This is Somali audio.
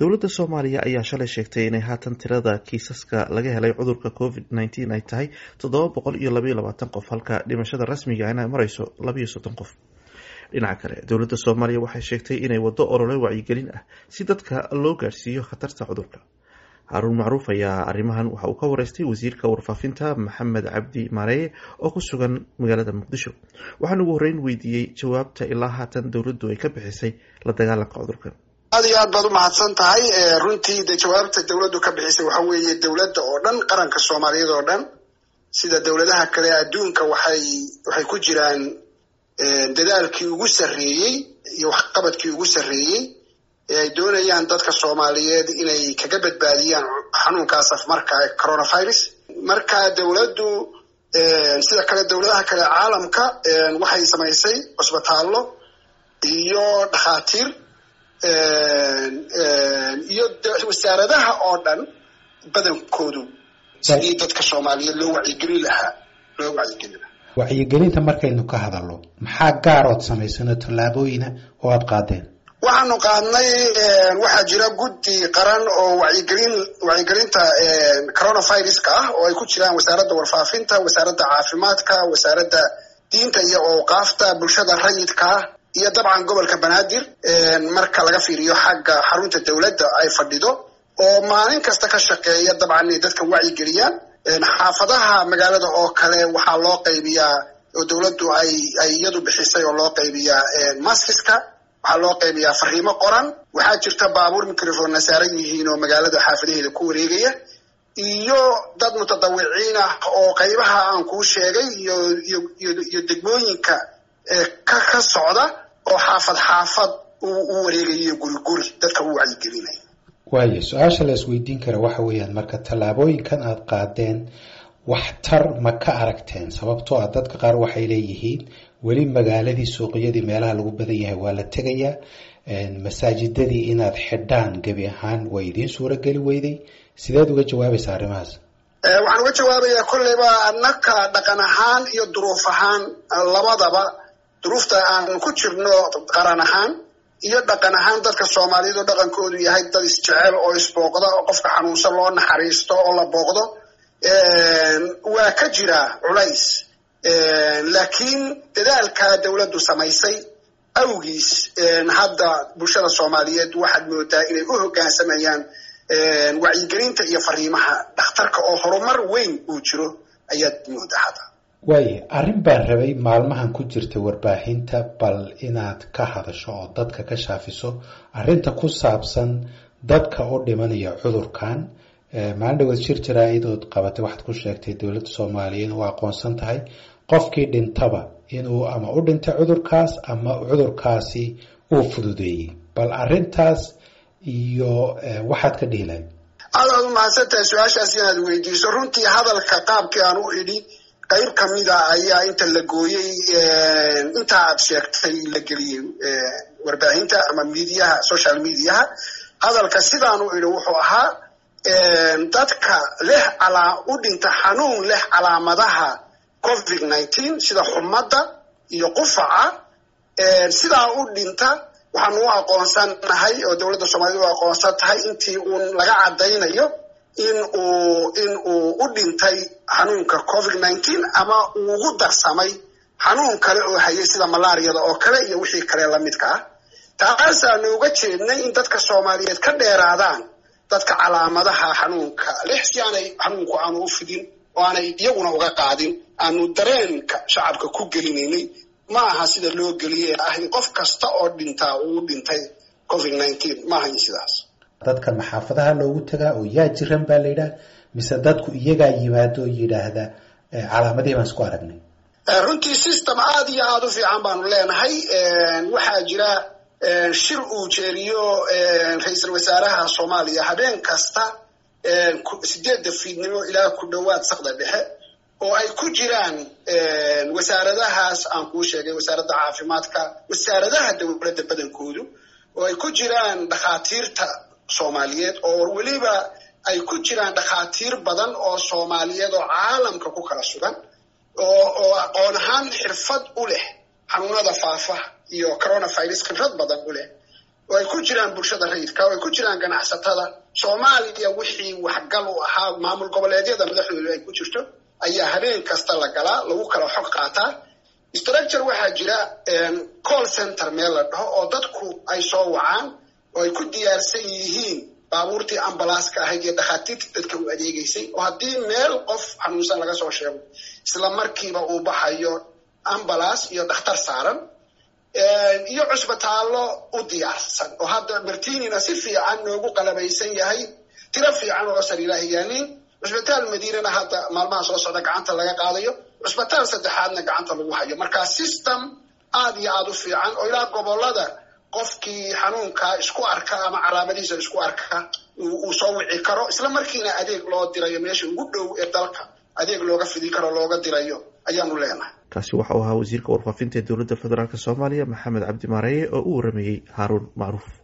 dowladda soomaaliya ayaa shalay sheegtay inay haatan tirada kiisaska laga helay cudurka covid nneteen ay tahay toddoba boqol iyo labaiyo labaatan qof halka dhimashada rasmiga in ay mareyso labaiyo soddon qof dhinaca kale dowladda soomaaliya waxay sheegtay inay waddo olole wacyigelin ah si dadka loo gaadhsiiyo khatarta cudurka haruun macruuf ayaa arrimahan waxa uu ka wareystay wasiirka warfaafinta maxamed cabdi maareye oo ku sugan magaalada muqdisho waxaan ugu horreyn weydiiyey jawaabta ilaa haatan dowladdu ay ka bixisay la dagaalanka cudurkan aad iyo aad baad umahadsan tahay runtii de jawaabta dowladdu ka bixisay waxa weeye dowladda oo dhan qaranka soomaaliyeed oo dhan sida dowladaha kale adduunka waxay waxay ku jiraan dadaalkii ugu sarreeyey iyo waxqabadkii ugu sarreeyey ee ay doonayaan dadka soomaaliyeed inay kaga badbaadiyaan xanuunkaas afmarka ee coronavirus marka dowladdu sida kale dowladaha kale caalamka waxay samaysay cusbitaallo iyo dhakhaatiir iyo wasaaradaha oo dhan badankoodu sidii dadka soomaaliyeed loo wacyigelin lahaa loo wacyigelin lahaa wacyigelinta markaynu ka hadalno maxaa gaarood samaysano tallaabooyina oo aada qaadeen waxaanu qaadnay waxaa jira guddi qaran oo wacyigelin wacyigelinta coronaviruska ah oo ay ku jiraan wasaaradda warfaafinta wasaaradda caafimaadka wasaaradda diinta iyo awqaafta bulshada rayidka ah iyo dabcan gobolka banaadir marka laga fiiriyo xagga xarunta dowladda ay fadhido oo maalin kasta ka shaqeeya dabcan inay dadka wacyigeliyaan xaafadaha magaalada oo kale waxaa loo qaybiyaa oo dowladdu ay ay iyadu bixisay oo loo qaybiyaa maskiska waxaa loo qaybiyaa fariimo qoran waxaa jirta baabuur microphonna saaran yihiin oo magaalada xaafadaheeda ku wareegaya iyo dad mutadawiciin ah oo qaybaha aan kuu sheegay iyo iyo iyo degmooyinka ka ka socda oo xaafad xaafad u wareegayo guri guri dadka u wacyigelinaya waayo su-aasha la isweydiin kara waxa weeyaan marka tallaabooyinkan aada qaadeen waxtar ma ka aragteen sababtoo ah dadka qaar waxay leeyihiin weli magaaladii suuqyadii meelaha lagu badan yahay waa la tegayaa masaajidadii inaad xidhaan gebi ahaan waa idiin suurageli weyday sideed uga jawaabaysaa arrimahaas waxaan uga jawaabayaa kolleyba annaka dhaqan ahaan iyo duruuf ahaan labadaba duruufta aan ku jirno qaran ahaan iyo dhaqan ahaan dadka soomaaliyeed oo dhaqankoodu yahay dad isjecel oo isbooqda oo qofka xanuunsan loo naxariisto oo la booqdo waa ka jira culays laakiin dadaalka dowladdu samaysay awgiis hadda bulshada soomaaliyeed waxaad moodaa inay u hoggaansamayaan wacyigelinta iyo fariimaha dhakhtarka oo horumar weyn uu jiro ayaad moodaa hadda waaye arrin baan rabay maalmahan ku jirta warbaahinta bal inaad ka hadasho oo dadka ka shaafiso arrinta ku saabsan dadka u dhimanaya cudurkan maalin dhaweed shir jaraa-idood qabatay waxaad ku sheegtay dowladda soomaaliyeed oo aqoonsan tahay qofkii dhintaba inuu ama u dhintay cudurkaas ama cudurkaasi uu fududeeyey bal arrintaas iyo waxaad ka dhihi lahayd aad aad u mahadsantahay su-aashaas inaad weydiiso runtii hadalka qaabkii aan u idhi qayb kamida ayaa inta la gooyey inta aad sheegtay la geliyey warbaahinta ama mediaha social mediaha hadalka sidaan u idhi wuxuu ahaa dadka leh calaa u dhinta xanuun leh calaamadaha covid nineteen sida xumadda iyo qufaca sidaa u dhinta waxaanu u aqoonsanahay oo dowladda soomaaliyed u aqoonsan tahay intii uun laga caddaynayo in uu in uu u dhintay xanuunka covid nineteen ama uu ugu darsamay xanuun kale oo hayay sida malaariyada oo kale iyo wixii kale lamidka ah taasaanu uga jeednay in dadka soomaaliyeed ka dheeraadaan dadka calaamadaha xanuunka lix si aanay xanuunku aanu u fidin oo aanay iyaguna uga qaadin aanu dareenka shacabka ku gelinaynay ma aha sida loo geliye ah in qof kasta oo dhintaa uu dhintay covid nineteen ma ahayn sidaas dadka maxaafadaha loogu tagaa oo yaa jiran baa la yidhaha mise dadku iyagaa yimaado oo yidhaahda calaamadihii baan isku aragnay runtii system aad iyo aada u fiican baanu leenahay waxaa jira shir uu jeeriyo ra-iisul wasaaraha soomaaliya habeen kasta sideedda fiidnimo ilaa ku dhowaad sakda dhexe oo ay ku jiraan wasaaradahaas aan kuu sheegay wasaaradda caafimaadka wasaaradaha dowladda badankoodu oo ay ku jiraan dhakhaatiirta soomaaliyeed oo weliba ay ku jiraan dhakhaatiir badan oo soomaaliyeed oo caalamka ku kala sugan oo oo aqoon ahaan xirfad u leh xanuunada faafa iyo coronavirus khibrad badan u leh oo ay ku jiraan bulshada rayidka oo ay ku jiraan ganacsatada soomaaliya wixii waxgal u ahaa maamul goboleedyada madaxdooda ay ku jirto ayaa habeen kasta la galaa lagu kala xog qaataa structure waxaa jira call center meel la dhaho oo dadku ay soo wacaan oo ay ku diyaarsan yihiin baabuurtii ambalaaska ahayd iyo dhakhaatiirtii dadka u adeegeysay oo haddii meel qof xanuunsan laga soo sheego isla markiiba uu baxayo ambalaas iyo dhakhtar saaran iyo cusbitaallo u diyaarsan oo hadda martinina si fiican noogu qalabaysan yahay tiro fiican oo sariiraha yaaliin cusbitaal madiinana hadda maalmaha soo socda gacanta laga qaadayo cusbitaal saddexaadna gacanta lagu hayo marka system aada iyo aada u fiican oo ilaa gobolada qofkii xanuunkaa isku arka ama calaamadihiisa isku arka uu soo wici karo isla markiina adeeg loo dirayo meesha ugu dhow ee dalka adeeg looga fidi karo looga dirayo ayaanu leenahay kaasi waxa uu ahaa wasiirka warfaafinta ee dowladda federaalk soomaaliya maxamed cabdi maareeye oo u warameeyey haaruun macruuf